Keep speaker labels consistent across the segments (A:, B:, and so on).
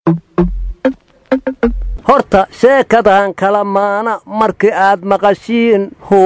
A: horta sheekadan kala maana markii aad maqashiin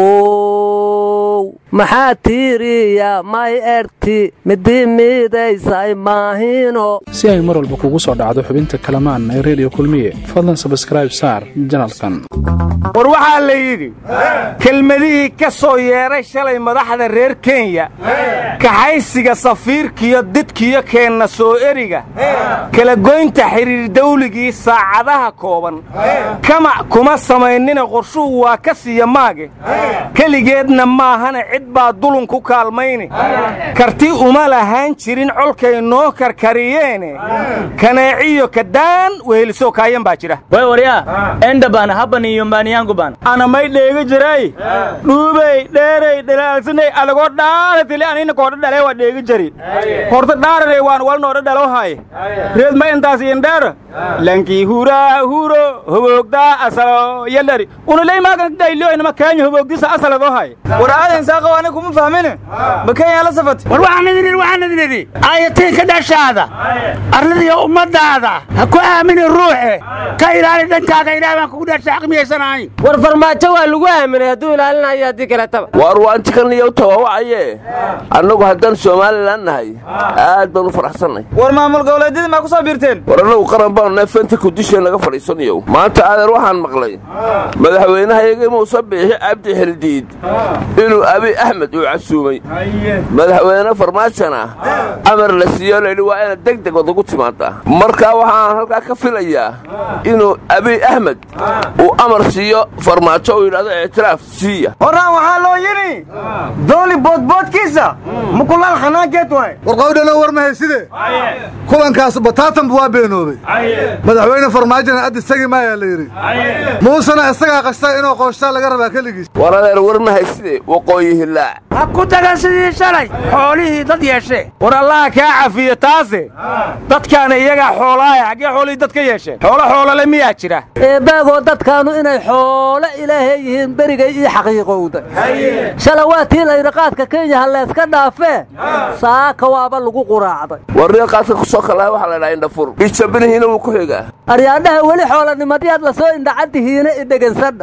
A: how maxaa tiiriya may erti midii miidaysay maahino
B: si ay mar walba kugu soo dhacdo xubinta kalamaan ee reediyo kulmiye fadlan sabskraib saar janalkan
C: war waxaa la yidhi kelmadihii ka soo yeedhay shalay madaxda reer kenya kaxaysiga safiirkiyo didkiyo keenna soo eriga kala goynta xidhiir dawligii saacadaha kooban kamac kuma samaynina qorshuhu waa ka siiya maage keligeedna maahana cid baa dulun ku kaalmayne karti uma lahaan jirin colkay noo karkariyeene kaneeciyo kadaan wehelisoo kaayan baa jira
D: way waryaa endabaan habani iyo mbaaniyaangubaan
C: anamay dheega jiray dhuubey dheerey dhalaalsanay adagoo dhaaratili anina koodha dhalee waa dheega jari horta dhaarare waan walnoodha dhalohaye reed ma intaas indheera lankii huraa huro hoboogdaa asalo yaldhari unuley maagan dhayliyoynama keenya hoboogdisa asaladohaye war aadan saaqow ani kuma fahmine ma kenya la safat
E: war waxaan idin idhi waxaan idin idhi aayatiinka dhashaada arladiyo ummadaada ha ku aamini ruuxe ka ilaali dhankaaga ilaah baan kugu dhasha xaqmiyaysanahay
F: war farmaajo waa lagu aaminay hadduu ilaalinayo haddii kaletaba
G: waar waanti kan niyow tawawacaye annagu haddaan somalilan nahay aad baan u faraxsannay
C: war maamul goboleedyadii maa ku soo biirteen
G: war annagu qaran baanu nahay fanta kudisheen laga fadhiisanayow maanta aadeer waxaan maqlay madaxweynahayaga muuse biixi cabdi xildiid inuu abi axmed uu casuumay madaxweyne farmaajona amar la siiyo laydhi waa inaad deg deg wadagu timaadaa markaa waxaan halkaa ka filayaa inuu abiy axmed uu amar siiyo farmaajo uu yidhahdo ictiraaf siiya
C: horaan waxaa loo yidhi dooli boodboodkiisa mukulaal xanaankeed waay
H: warqawdhalo war mahayside kulankaas bataatanba waa beenoobay madaxweyne farmaajona addi sagi maayaa la yidhi muusena isagaa qashtaa inuu qooshaa laga rabaa keligiis
G: war adeer war mahayside waqooyi hilaac
E: ha ku dagan sidii shalay xoolihii dad yeeshee
C: war allaha kaa cafiyo taase dadkaana iyagaa xoolaaya xaggee xoolihii dad ka yeesheen xoolo xoolole miyaa jira
A: eebbaagoo dadkaannu inay xoolo ilaahay yihiin berigay ii xaqiiqowda shala waa tii layidhi qaadka kenya ha layska dhaafee saaka waaba lagu quraacday
G: warriga qaadka ku soo kalaha waxaa la dhaha indhafur ijabinihiina wuu ku xigaa
A: aryaadhaha weli xoolanimadyaad la soo indhacaddihiina idhegansadha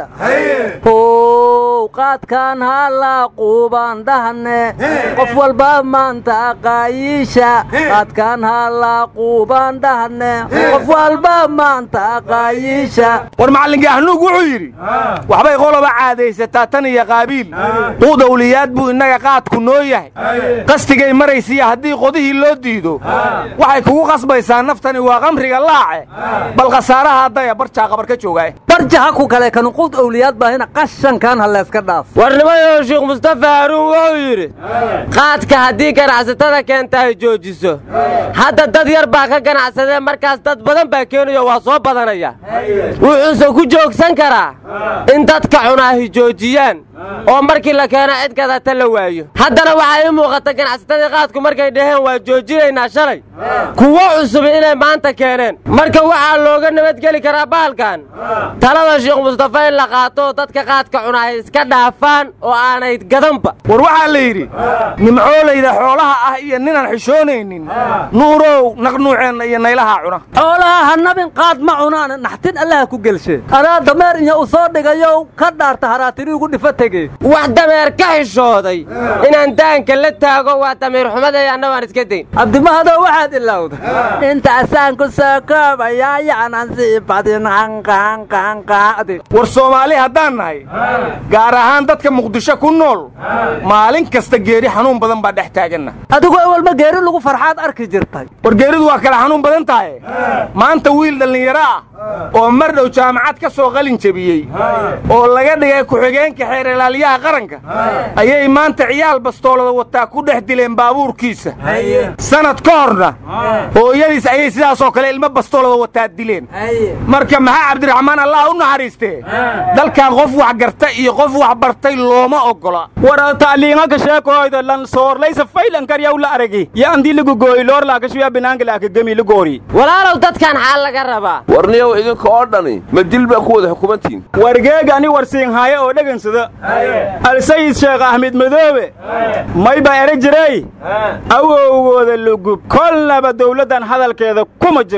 A: how qaadkaan halaaquubaan dhahne qof walba maanta qaayiisha qaadkaan halaaquubaan dhahne qof walba maanta qaayiisha
C: war macallinkii ahnuug wuxuu yidhi waxbay qoloba caadaysataa tan iyo qaabiil quudawliyaad buu innaga qaadku noo yahay qastigay maraysiya haddii qodihii loo diido waxay kugu qasbaysaa naftani waa qamriga laace bal khasaaraha haddaya barjaa qabar ka joogaay
A: barjaha ku kale kan quud owliyaad baahina qashankan ha layska dhaaf
F: warnimayo sheekh mustafa haruun wuxuu yidhi qaadka haddii ganacsatada keenta ay joojiso hadda dad yar baa ka ganacsadee markaas dad badan baa keenayo waa soo badanaya wuxuuse ku joogsan karaa in dadka cunaahi joojiyaan oo markii la keena cid kadata la waayo haddana waxaa ii muuqata ganacsatadii qaadku markay dhaheen waa joojinaynaa shalay kuwo cusub inay maanta keeneen marka waxaa looga nabadgeli karaa bahalkan talada sheekh mustafa in la qaato dadka qaadka cunaahi iska dhaafaan oo aanay gadanba
C: war waxaa la yidhi nimcoolayda xoolaha ah iyo ninaan xishoonaynin nuurow naqnuuceenna iyo naylahaa cuna
A: xoolaha ha nabin qaad ma cunaan naxtin allaha ku gelshe anaa dameer iyo u soo dhigayow ka dhaarta haraatiri ugu dhifa tege
F: wax dameer ka xishooday inaan daanka la taago waa damiir xumaday anna waan iska dayn
A: cabdimahadow waxaad ilowda intaasaan ku soo koobayaa yaanan sii badin hanqahanqahanqaadi
C: war soomaali haddaan nahay gaar ahaan dadka muqdisho ku nool maalin kasta geeri xanuun badan baa dhex taaganna
A: adigu awalma geeri lagu farxaad arki jirtay
C: war geeridu waa kala xanuun badan tahay maanta wiil dhallinyaro ah oo mar dhow jaamacad ka soo qalin jebiyey oo laga dhigay ku-xigeenka xeer ilaaliyaha qaranka ayay maanta ciyaal bastoolada wataa ku dhex dileen baabuurkiisa sanad ka horna hooyadiis ayay sidaasoo kale ilmo bastoolada wataa dileen marka maxaa cabdiraxmaan allah u naxariistee dalkan qof wax garta iyo qof wax bartay looma oggola war tacliinaka sheekoyda lan soorlaysa faylankaryaw la aragi yo andii lagugooyi loorlaakashuya binaanka laakagemi lagoori
F: walaalow dadkan xaal laga rabaa
G: warniyow idinka oo dhani ma dil baa ku wada xukumantiin
C: wargeega ani warsiinhaaye oo dhegansada alsayid sheekh axmed madoobe may baa ere jiray awowgooda lugub kolnaba dawladdan hadalkeeda kuma jirno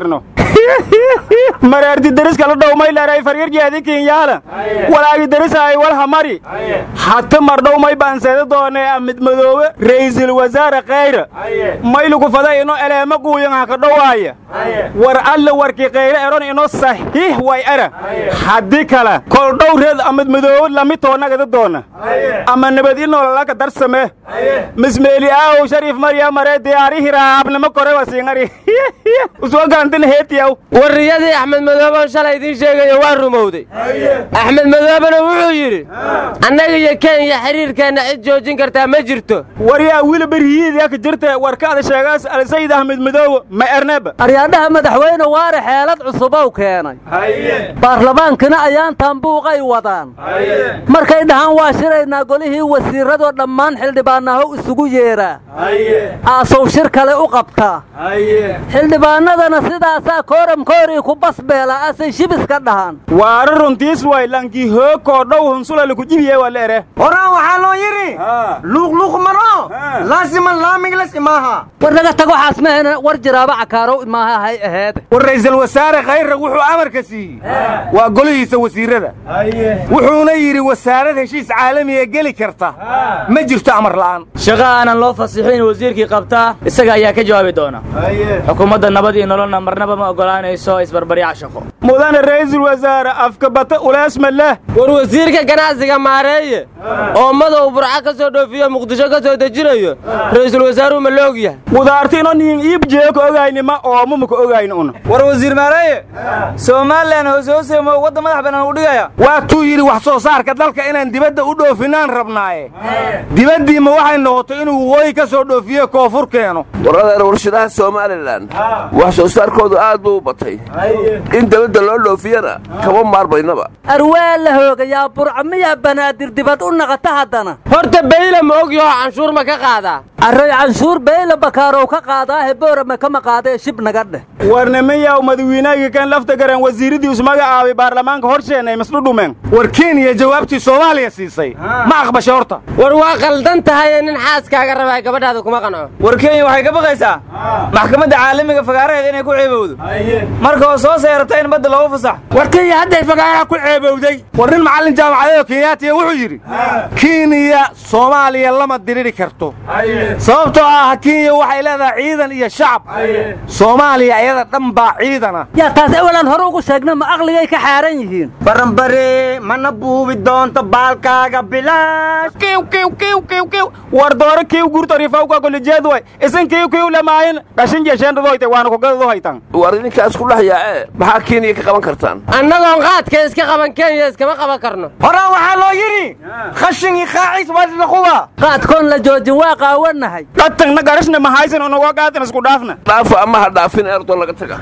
D: mareerti deriska la dhowmay leeray faryarjeedi kinyaala walaagi derisaay walhamari hata mardhowmay baanseeda doonee amid madoobe ra'iisul wasaare khayre maylugu fada ino eleema guuyan haka dhowaaya war alle warkii khayre eron ino saxiix way era haddii kale kol dhowreed amid madoobe lami toonnagada doona ama nabad inoololaka darsame mismeeli aaw shariif marya maree diyaari hiraabnimo kore wasiingari usoo gaantin heetiyaw
F: warriyadii axmed madooben shalay idiin sheegayo waa rumowday axmed madoobena wuxuu yidhi annaga iyo kenya xidhiirkeenna cid joojin kartaa ma jirto
D: waryaa wili berhiyiidya ka jirte warkaada sheegaas alsayid ahmed madoobe ma erneba
A: aryaadhaha madaxweyne waare xeelad cusubow keenay baarlamaankina ayaan taambuuqay wadaan markay dhahaan waa shiraynaa golihii wasiirradoo dhammaan xildhibaanahow isugu yeedhaa aasow shir kale u qabtaa xildhibaannadana sidaasaa kooramkoorii ku basbeela asay shibiska dhahaan
D: waara runtiis way lankii hoogkoo dhow hunsulali ku jibiye waa leere
E: horaan waxaa loo yidhi luuqluuq maro laasiman laamiglas imaaha
A: war naga tag waxaas mahayna war jiraaba cakaarow imaaha hay aheede
C: war ra'iisul wasaare khayre wuxuu amarka siiyey waa golihiisa wasiirrada wuxuuna yidhi wasaarad heshiis caalamiga geli karta ma jirto amar la'aan
D: shaqo aanan loo fasixin wasiirkii qabtaa isaga ayaa ka jawaabi doona xukuumadda nabad iyo nololna marnaba ma oggolaanayso isbarbaryaca shaqo mudane ra'iisul wasaare afka bata uleesma leh
F: war wasiirka ganacsiga maareeye oo madow burca ka soo dhoofiyo muqdisho ka soo dejinayo ra'iisul wasaaruhu ma la og yahay
D: wudaartino niin iib jee ka ogaynima oomu ma ka ogayn una
E: war wasiir maareeye somalilan hoose hooseemo wadda madax bannaan u dhigaya
C: waa tuu yidhi wax soo saarka dalka inaan dibadda u dhoofinaan rabnaaye dibaddiima waxay noqotay inuu waqooyi ka soo dhoofiyo koonfur keeno
G: waradeer warshadaha somalilan wax soo saarkoodu aad buu u batay in dabadda loo dhoofiyana kama maarmaynaba
A: arwaa la hoogayaa burca miyaa banaadir dibad u naqata haddana
F: horta bayle ma og yaho canshuur ma ka qaadaa
A: array canshuur beyle bakaarow ka qaadaahe boorame kama qaadee shib naga dheh
D: warnimiyaw madawiinayga kan lafta garan wasiiradii ismagacaabay baarlamaanka horsheenay masdhudhumeen
C: war kenya jawaabtii soomaaliya siisay ma aqbasha horta
F: war waa qaldan tahaye nin xaaskaaga rabaa gabadhaada kuma qanco
E: war kenya waxay ka baqaysaa maxkamadda caalamiga fagaaraheeda inay ku ceebowdo marka oo soo seeratay in badda loogu fasax
C: war kenya hadday fagaaraha ku ceebowday war nin macallin jaamacadeedoo kenyaatiya wuxuu yidhi kenya soomaaliya lama diriri karto sababtoo ah kenya waxay leedahay ciidan iyo shacab soomaaliya ayada dhan baa ciidana
A: yaa taas ewalan hore ugu sheegna ma aqligay ka xaaran yihiin
E: baranbare mana buubi doonto baalkaaga bilaash
D: kiw kiw kiw kiw kiw war doore kiw gurtorifawka kolijeed way isin kiw kiw lamaayin dhashin jesheendhadoyte waana kugadado haytan
G: war idinkaas ku dhex yaacee maxaa kenya ka qaban kartaan
F: annagoon qaadka iska qaban kenya iskama qaban karno
E: horaan waxaa loo yidhi khashinkii qaaciis wadlaquba
A: qaadkoon la joojin waa qaawanahay
D: dhatagna garashna mahaysan unaga qaatan isku dhaafna
G: dhaafa ama ha dhaafin eerdoon laga taga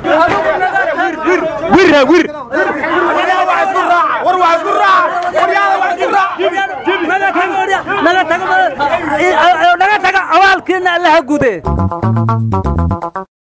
D: wirha wir
A: naga taga awaalkiina allaha gude